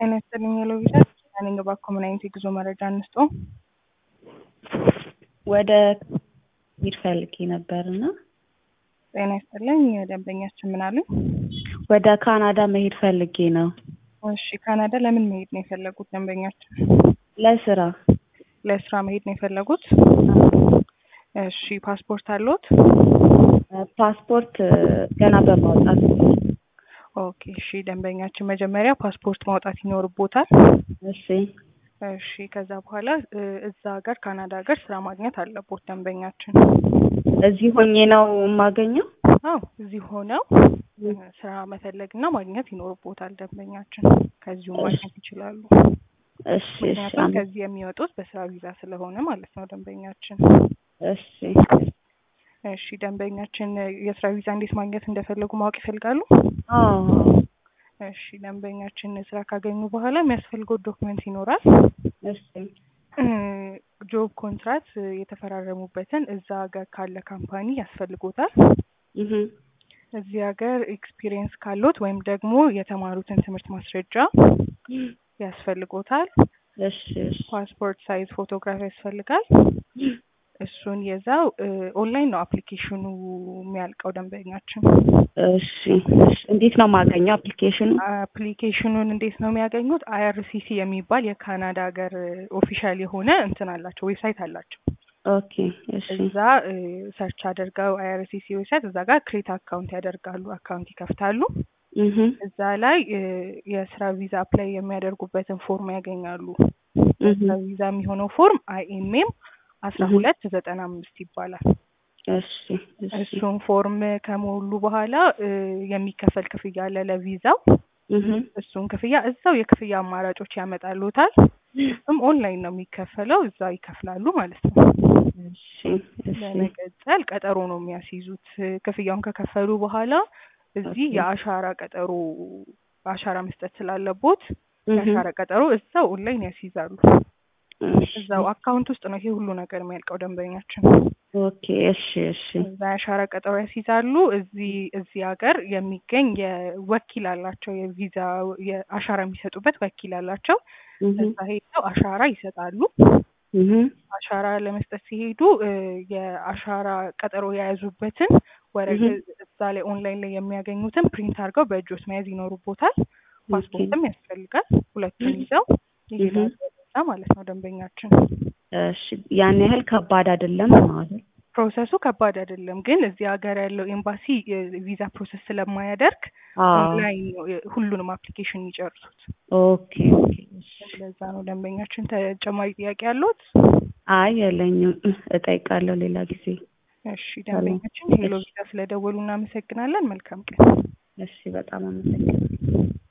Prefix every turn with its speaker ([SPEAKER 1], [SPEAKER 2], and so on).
[SPEAKER 1] ጤና ይስጥልኝ ሄሎ ቪዛ ነኝ። እባክዎ ምን አይነት የጉዞ መረጃ እንስጦ?
[SPEAKER 2] ወደ መሄድ ፈልጌ ነበር እና
[SPEAKER 1] ጤና ይስጥልኝ ደንበኛችን ምን አሉኝ?
[SPEAKER 2] ወደ ካናዳ መሄድ ፈልጌ ነው።
[SPEAKER 1] እሺ ካናዳ ለምን መሄድ ነው የፈለጉት ደንበኛችን?
[SPEAKER 2] ለስራ
[SPEAKER 1] ለስራ መሄድ ነው የፈለጉት? እሺ ፓስፖርት አለዎት?
[SPEAKER 2] ፓስፖርት ገና በማውጣት
[SPEAKER 1] ኦኬ እሺ ደንበኛችን መጀመሪያ ፓስፖርት ማውጣት ይኖርቦታል።
[SPEAKER 2] እሺ
[SPEAKER 1] እሺ ከዛ በኋላ እ እዛ ሀገር ካናዳ ሀገር ስራ ማግኘት አለቦት ደንበኛችን።
[SPEAKER 2] እዚህ ሆኜ ነው የማገኘው?
[SPEAKER 1] አዎ እዚህ ሆነው እ ስራ መፈለግና ማግኘት ይኖርቦታል ደንበኛችን። ከዚሁ ማግኘት ይችላሉ።
[SPEAKER 2] እሺ እሺ
[SPEAKER 1] ምክንያቱም
[SPEAKER 2] አመ-
[SPEAKER 1] ከዚህ የሚወጡት በስራ ቪዛ ስለሆነ ማለት ነው ደንበኛችን።
[SPEAKER 2] እሺ
[SPEAKER 1] እሺ ደንበኛችን የስራ ቪዛ እንዴት ማግኘት እንደፈለጉ ማወቅ ይፈልጋሉ?
[SPEAKER 2] አዎ
[SPEAKER 1] እሺ ደንበኛችን ስራ ካገኙ በኋላ የሚያስፈልገው ዶክመንት ይኖራል።
[SPEAKER 2] እሺ
[SPEAKER 1] እ ጆብ ኮንትራት የተፈራረሙበትን እዛ ሀገር ካለ ካምፓኒ ያስፈልጎታል።
[SPEAKER 2] እህ
[SPEAKER 1] እዚህ ሀገር ኤክስፒሪየንስ ካሎት ወይም ደግሞ የተማሩትን ትምህርት ማስረጃ ያስፈልጎታል።
[SPEAKER 2] እሺ እሺ
[SPEAKER 1] ፓስፖርት ሳይዝ ፎቶግራፍ ያስፈልጋል። እሱን የዛው እ ኦንላይን ነው አፕሊኬሽኑ የሚያልቀው ደንበኛችን።
[SPEAKER 2] እሺ እሺ እንዴት ነው የማገኘው አፕሊኬሽኑ?
[SPEAKER 1] አፕሊኬሽኑን እንዴት ነው የሚያገኙት? አይአርሲሲ የሚባል የካናዳ ሀገር ኦፊሻል የሆነ እንትን አላቸው ዌብሳይት አላቸው።
[SPEAKER 2] ኦኬ እሺ
[SPEAKER 1] እዛ ሰርች አድርገው አይአርሲሲ ዌብሳይት እዛ ጋር ክሬት አካውንት ያደርጋሉ፣ አካውንት ይከፍታሉ።
[SPEAKER 2] እህ
[SPEAKER 1] እዛ ላይ እ የስራ ቪዛ አፕላይ የሚያደርጉበትን ፎርም ያገኛሉ።
[SPEAKER 2] እህ
[SPEAKER 1] የስራ ቪዛ የሚሆነው ፎርም አይኤምኤም አስራ ሁለት ዘጠና አምስት ይባላል።
[SPEAKER 2] እሺ እሺ
[SPEAKER 1] እሱን ፎርም ከሞሉ በኋላ እ የሚከፈል ክፍያ አለ ለቪዛው።
[SPEAKER 2] እህ
[SPEAKER 1] እሱን ክፍያ እዛው የክፍያ አማራጮች ያመጣሉታል። እሱም ኦንላይን ነው የሚከፈለው፣ እዛ ይከፍላሉ ማለት ነው።
[SPEAKER 2] እሺ እሺ
[SPEAKER 1] ለመቀጠል ቀጠሮ ነው የሚያስይዙት። ክፍያውን ከከፈሉ በኋላ እዚህ
[SPEAKER 2] ኦኬ።
[SPEAKER 1] የአሻራ ቀጠሮ አሻራ መስጠት ስላለቦት
[SPEAKER 2] እህ
[SPEAKER 1] የአሻራ ቀጠሮ እዛው ኦንላይን ያስይዛሉ።
[SPEAKER 2] እሺ
[SPEAKER 1] እዛው አካውንት ውስጥ ነው ይሄ ሁሉ ነገር የሚያልቀው ደንበኛችን።
[SPEAKER 2] ኦኬ እሺ እሺ
[SPEAKER 1] እዛ የአሻራ ቀጠሮ ያስይዛሉ። እዚህ እዚህ ሀገር የሚገኝ የወኪል አላቸው የቪዛ የአሻራ የሚሰጡበት ወኪል አላቸው።
[SPEAKER 2] እህ
[SPEAKER 1] እዛ ሄደው አሻራ ይሰጣሉ።
[SPEAKER 2] እህ
[SPEAKER 1] አሻራ ለመስጠት ሲሄዱ እ የአሻራ ቀጠሮ የያዙበትን ወረቀት እዛ ላይ ኦንላይን ላይ የሚያገኙትን ፕሪንት አድርገው በእጆት መያዝ ይኖሩቦታል። ፓስፖርትም ያስፈልጋል። ሁለቱን ይዘው ይሄዳሉ ወደዛ ማለት ነው ደንበኛችን።
[SPEAKER 2] እሺ ያን ያህል ከባድ አይደለም ማለት ነው።
[SPEAKER 1] ፕሮሰሱ ከባድ አይደለም፣ ግን እዚህ ሀገር ያለው ኤምባሲ የቪዛ ፕሮሰስ ስለማያደርግ
[SPEAKER 2] አዎ
[SPEAKER 1] ኦንላይን ነው የ- ሁሉንም አፕሊኬሽን የሚጨርሱት።
[SPEAKER 2] ኦኬ ኦኬ እሺ
[SPEAKER 1] ለዛ ነው ደንበኛችን። ተጨማሪ ጥያቄ ያለዎት?
[SPEAKER 2] አይ የለኝም እጠይቃለሁ ሌላ ጊዜ
[SPEAKER 1] እሺ ደንበኛችን ሄሎ ቪዛ ስለደወሉ እናመሰግናለን። መልካም ቀን።
[SPEAKER 2] እሺ በጣም አመሰግናለሁ